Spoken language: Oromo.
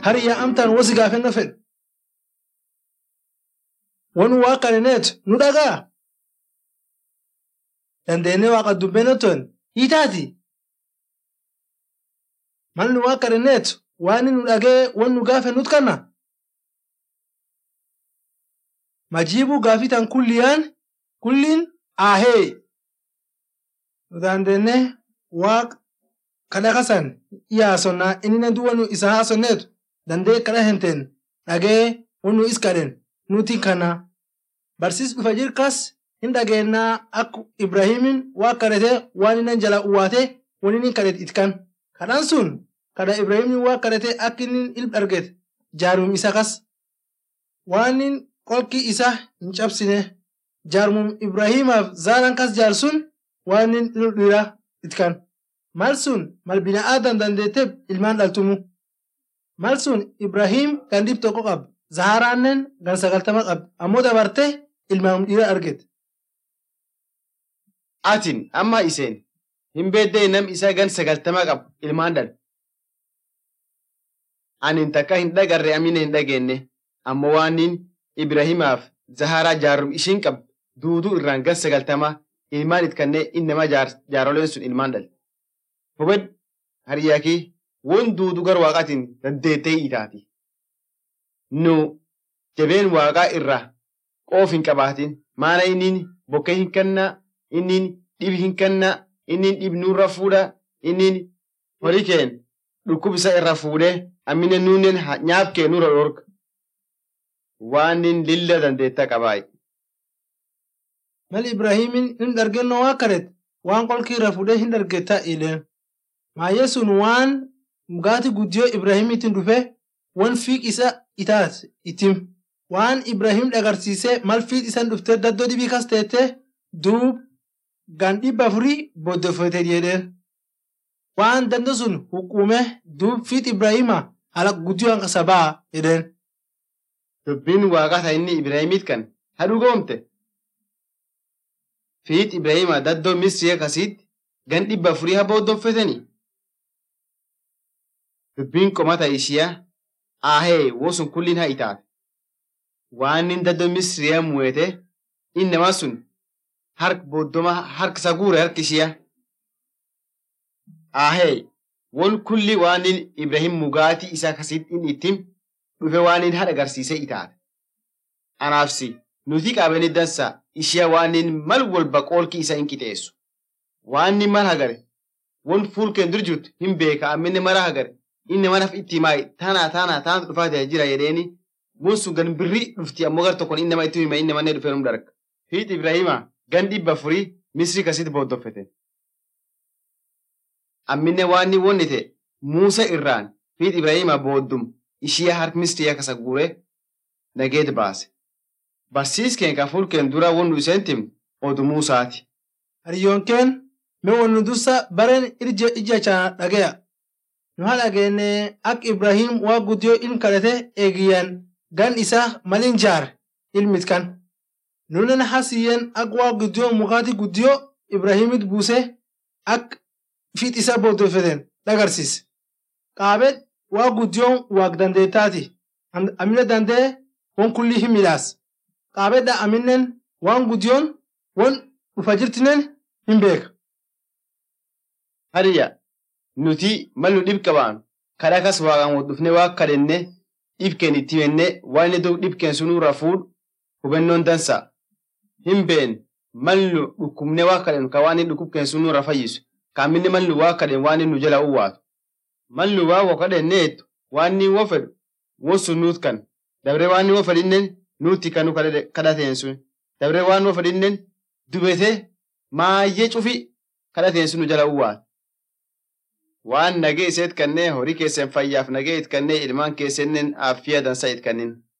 hariyyaa amtaan wosi gaafenna fedhu. Wanu waa kadhaneetu nu dhagaa. Dandeenyee waaqa dubbeenottoon hiitaati. Mal nu waa kadhaneetu waan nu dhagee wan nu gaafe nut kanna. Majiibuu gaafii tan kulliyaan kulliin ahee. Nu dandeenyee waaqa kadha kasan yaasonnaa inni du'a nu isa haasonneetu dandee kadha hinteen dhagee wan nu is kadhen nuti kana. Barsiis dhufa jirkas hin dhageennaa akka Ibraahimin waa kadhatee waan inni jala uwwaatee waan inni kadhate itkan. Kadhaan sun kadha Ibraahimin waa kadhatee akka inni ilma argate jaarmum isa kas. Waan inni qolki isa hin cabsine jaarmum Ibraahimaaf zaalan kas jaar sun waan inni ilma dhiiraa itkan. Mal sun mal bina'aadan dandeettee ilmaan dhaltumu. Mal sun Ibraahim kan dhib tokko qaba. Zaharaannen gan sagaltama qabdi. Ammoo dabartee ilmaan dhiira argate. Atin amma iseen hin beeddee nam isaa gan sagaltama qabu ilmaan dhala. Anin takka hin dhagarre amina hin dhageenye ammoo waanin Ibraahimaaf Zaharaa jaarum ishiin qabdu duuduu irraan gan sagaltama ilmaan itkannee innama jaaroleen sun ilmaan dhala. Hubed hariyaakii won duuduu gar waaqaatiin dandeettee itaati. Nu jabeen waaqaa irraa qoof hin qabaatin maana innin bokkee hin kannaa innin dhib hin kannaa innin dhib nurra fuudha innin horii keen dhukkub isa irra fuudhee ammine nuunnen nyaaf kee nurra dhorka waanin lilla dandeetta qabaayi. Mal Ibraahimin hin dargennoo waa kadhate waan qolki irra fuudhee hin dargettaa ileen. Maayyee sun waan mugaati guddiyoo Ibraahimiitiin dhufe wan fiiq isa itaat itim. Waan Ibraahim dhagarsiisee mal fiiq isan dhuftee daddoo dhibii kas teettee duub gan dhibba afurii booddeffate jedheen. Waan dando sun huquume duub fiiq Ibraahima ala guddiyoo hanqa sabaa jedheen. Dubbiin waaqaa inni Ibraahimiit kan hadhu goomte. Fiit Ibraahima daddoo Misrii akkasiitti gan dhibba afurii haa booddeffetanii. Dubbiin qomata ishiyaa ahee wosun kulliin haa itaate. Waan inni daddoo Misriyaa mu'ete innama sun harka booddoma harka isa guure harka ishiyaa. Ahee won kulli waan inni Ibrahim mugaatii isaa akkasitti inni ittiin dhufe waan inni haadha agarsiisee itaate. Anaafsi nuti qabeeni dansa ishiyaa waan inni mal walba qoolki isa hin qixeessu. Waan inni mal hagare won fuulkeen dur jirtu hin beeka amminne mara hagare inni manaaf itti himaa taanaa taanaa taantu dhufaa jira jedheeni mun sun gan birrii dhufti ammoo gar tokkoon inni nama itti hima inni mannee dhufee num darga. Fiit Ibrahima gan dhibba afurii Misrii kasitti booddoffete. Amminne waan inni wonnite Muusa irraan fiit Ibrahima booddum ishiyaa harka Misrii kasa guuree nageet baase. Barsiiskeen kan fuulkeen dura wonnu iseen timne odu Muusaati. Hariyoonkeen mee wannu dursa bareen ija chaana dhage'a. Nu haa dhageenne akka Ibraahim waa guddiyoo ilm kadhate eegiyyan gan isaa malin jaar ilmit kan. Nunen hasiyyeen akka waa guddiyoo mukaati guddiyoo Ibraahimit buusee akka fiit isaa booddeffeten dhagarsiise. Qaabet waa guddiyoon waaq dandeettaati. Amina dandee won kullii hin midhaas. Qaabedha aminnen waan guddiyoon won dhufa jirtinen hin beeka. Hariya nuti mal nu dhib qabaanu kadha kas waaqaan wal dhufne waa kadhenne dhibkeen itti himenne waan inni duub dhibkeen sun nurra fuudhu hubannoon dansa. Hin been mal nu dhukkubne waa kadhennu ka waan inni dhukkubkeen sun nurra fayyisu. Kaaminni mal nu waa kadhen waan inni nu jala uwwaatu. Mal nu waa waa kadhenneetu waan inni woo fedhu won sun nuut kan. Dabree waan inni woo fedhinnen nuutti kan nu kadhateen sun. Dabree waan woo fedhinnen dubete maayyee cufi kadhateen sun nu jala uwwaatu. waan nagee iseet kannee horii keessan fayyaaf nagee it kannee ilmaan keessaniin affiya dansa it kannin.